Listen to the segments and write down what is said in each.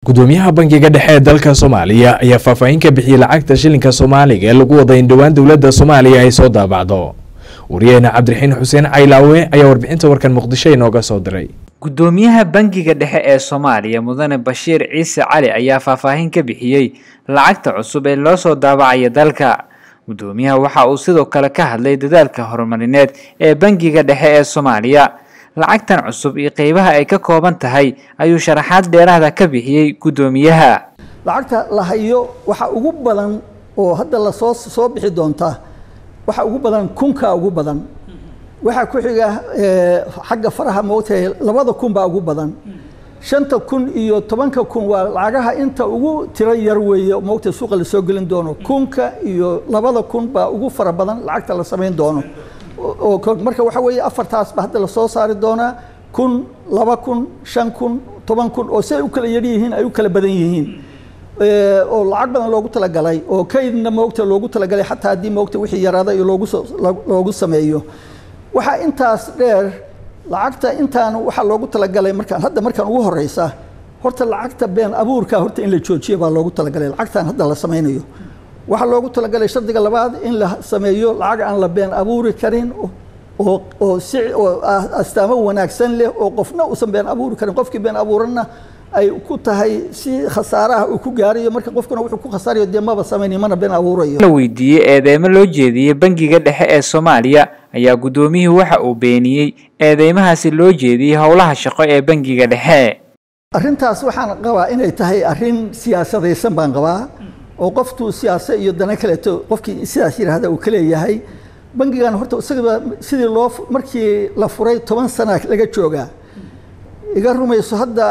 gudoomiyaha bangiga dhexe ee dalka soomaaliya ayaa faahfaahin ka bixiyey lacagta shilinka soomaaliga ee lagu wada in dhowaan dowladda soomaaliya ay soo daabacdo wariyaheena cabdiraxiin xuseen caylaawe ayaa warbixinta warkan muqdisho inooga soo diray gudoomiyaha bangiga dhexe ee soomaaliya mudane bashiir ciise cali ayaa faahfaahin ka bixiyey lacagta cusub ee loo soo daabacaya dalka gudoomiyaha waxa uu sidoo kale ka hadlay dadaalka horumarineed ee bangiga dhexe ee soomaaliya lacagtan cusub iyo qeybaha ay ka kooban tahay ayuu sharaxaad dheeraada ka bixiyey gudoomiyaha lacagta la hayo waxa ugu badan oo hadda lasoo soo bixi doonta waxa ugu badan kunka ugu badan waxaa ku xiga xagga faraha moogtahay labada kun baa ugu badan shanta kun iyo tobanka kun waa lacagaha inta ugu tiro yar weeye moogtahay suuqa lasoo gelin doono kunka iyo labada kun baa ugu fara badan lacagta la samayn doono oo marka waxa weeye afartaas ba hadda lasoo saari doonaa kun laba kun shan kun toban kun oo si ay u kala yar yihiin ay u kala badan yihiin oo lacag badan loogu talagalay oo kaydna moogta loogu talagalay xataa haddii moogta wixii yaraada iyo loogu soo loogu sameeyo waxaa intaas dheer lacagta intaan waxaa loogu talagalay markaan hadda markaan ugu horeysa horta lacagta been abuurka horta in la joojiyo baa loogu talagalay lacagtan hadda la sameynayo waxaa loogu talagalay shardiga labaad in la sameeyo lacag aan la been abuuri karin oo oo si oo astaamo wanaagsan leh oo qofna uusan been abuuri karin qofkii been abuuranna ay ku tahay si khasaaraha uu ku gaarayo marka qofkuna wuxuu ku khasaarayo dee maba samaynayo mana been abuurayo la weydiiyey eedeymo loo jeediyey bangiga dhexe ee soomaaliya ayaa guddoomiyuhu waxa uu beeniyey eedeymahaasi loo jeediyey howlaha shaqo ee bangiga dhexe arrintaas waxaan qabaa inay tahay arrin siyaasadaysan baan qabaa oo qoftuu siyaasa iyo dana kaleeto qofkii sidaas yidhaahda uu ka leeyahay bangigan horta isagaba sidii loo markii la furay toban sana laga joogaa iga rumayso hadda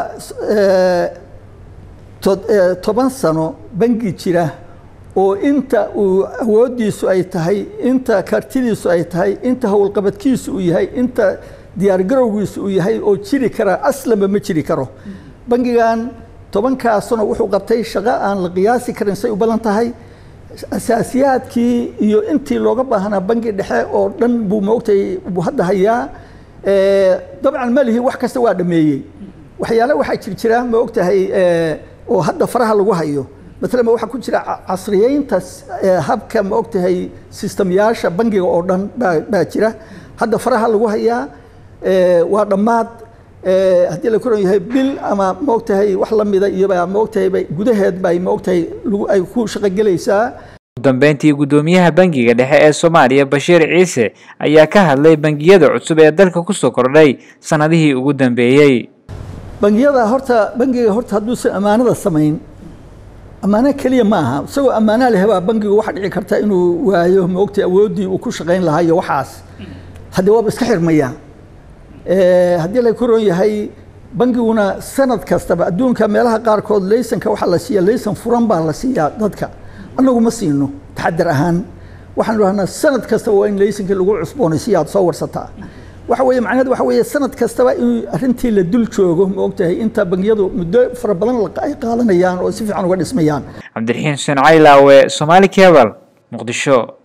toban sano bangi jira oo inta uu awooddiisu ay tahay inta kartidiisu ay tahay inta howlqabadkiisu uu yahay inta diyaargarowgiisu uu yahay oo jiri karaa aslanba ma jiri karo bangigan tobankaasuna wuxuu qabtay shaqo aan la qiyaasi karin say u badan tahay asaasiyaadkii iyo intii looga baahnaa bangi dhexe oo dhan buu moogtay buu hadda hayaa dabcan malihi wax kasta waa dhameeyey waxyaale waxaa jir jira ma ogtahay oo hadda faraha lagu hayo maalan waxaa ku jira casriyeynta habka ma ogtahay sistemyaasha bangiga oo dhan baa jira hadda faraha lagu hayaa waa dhammaad haddii la koran yahay bil ama maogtahay wax la mida iyobaa maogtahay gudaheed bay maogtahay ay ku shaqogelaysaa ugu dambeyntii guddoomiyaha bangiga dhexe ee soomaaliya bashiir ciise ayaa ka hadlay bangiyada cusub ee dalka kusoo kordhay sanadihii ugu dambeeyey bangiyada horta bangiga horta hadduusan ammaanada samayn ammaano keliya ma aha isagoo ammaana leh baa bangigu waxa dhici karta inuu waayo maogtahay awooddii uu ku shaqayn lahaa iyo waxaas haddii waaba iska xirmaya haddii la koron yahay bangiguna sanad kastaba adduunka meelaha qaarkood laysanka waxaa la siiya laysan furan baa la siiyaa dadka annagu ma siino taxadar ahaan waxaan dhahnaa sanad kastaba waa in laysanka lagu cusboonaysiya aad soo warsataa waxa weeye macnaheed waxa weeye sanad kastaba in arrintii la dul joogo ma ogtahay inta bangiyadu muddo fara badan ay qaadanayaan oo si fiican uga dhismayaan cabdiraxiin xuseen caylaawe somaali cebal muqdisho